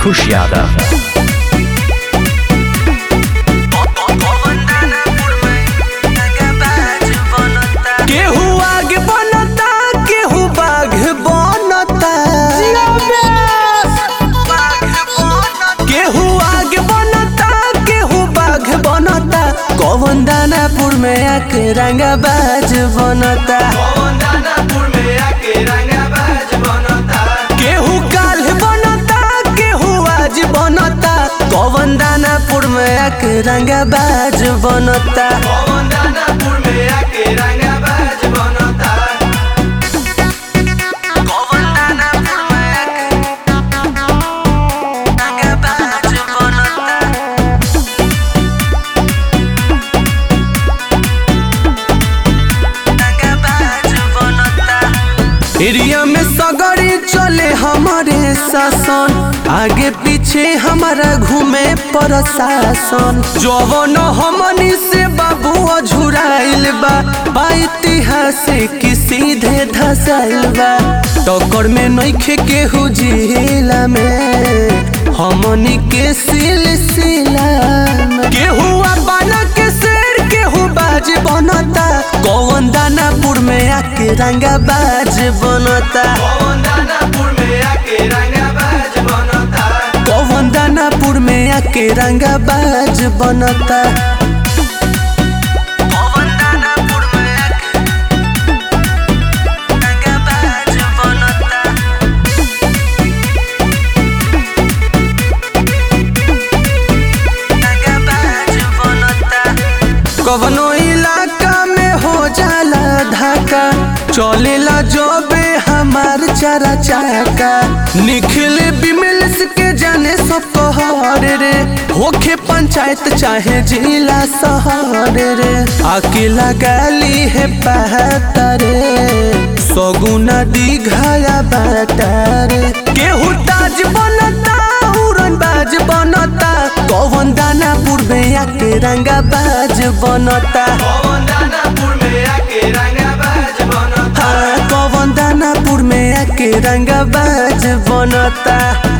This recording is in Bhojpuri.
खुश यादव केहू आगे बनता केहू बाघ बनता केहू आगे बनता केहू बाघ बनता कौन दानापुर में आके रंगाबाज बनता केहू काल बनता केहू आज बनता कौन दानापुर में आके रंगाबाज बनता कौन दानापुर में आके रंगाबाज बनता एरिया में सगरी चले हमारे शासन आगे पीछे हमारा घूमे प्रशासन जवन हमनी से बाबू अझुराइल बा बा इतिहासिक सीधे धसाइल बा टक्कर में नइखे केहू जिला में हमनी के सिलसिला में केहू बना के शेर केहू बाज बनता कौन दानापुर में आके रंगाबाज बनता कौन दानापुर में आके रंगाबाज बनता कौन दानापुर में आके रंगाबाज बनता कवनो इलाका में हो जाला धाका चलेला जबे हमार चारा चाका निखिल बिमल्स के जाने सब कहर रे होखे पंचायत चाहे जिला शहर रे आके लगाली है पहता रे सगुना दीघाया बाटा रे केहू ताज बनता उड़न बाज बनता कौन दानापुर में आके रंगाबाज बनता हाँ कौन दानापुर में आके रंगाबाज बनता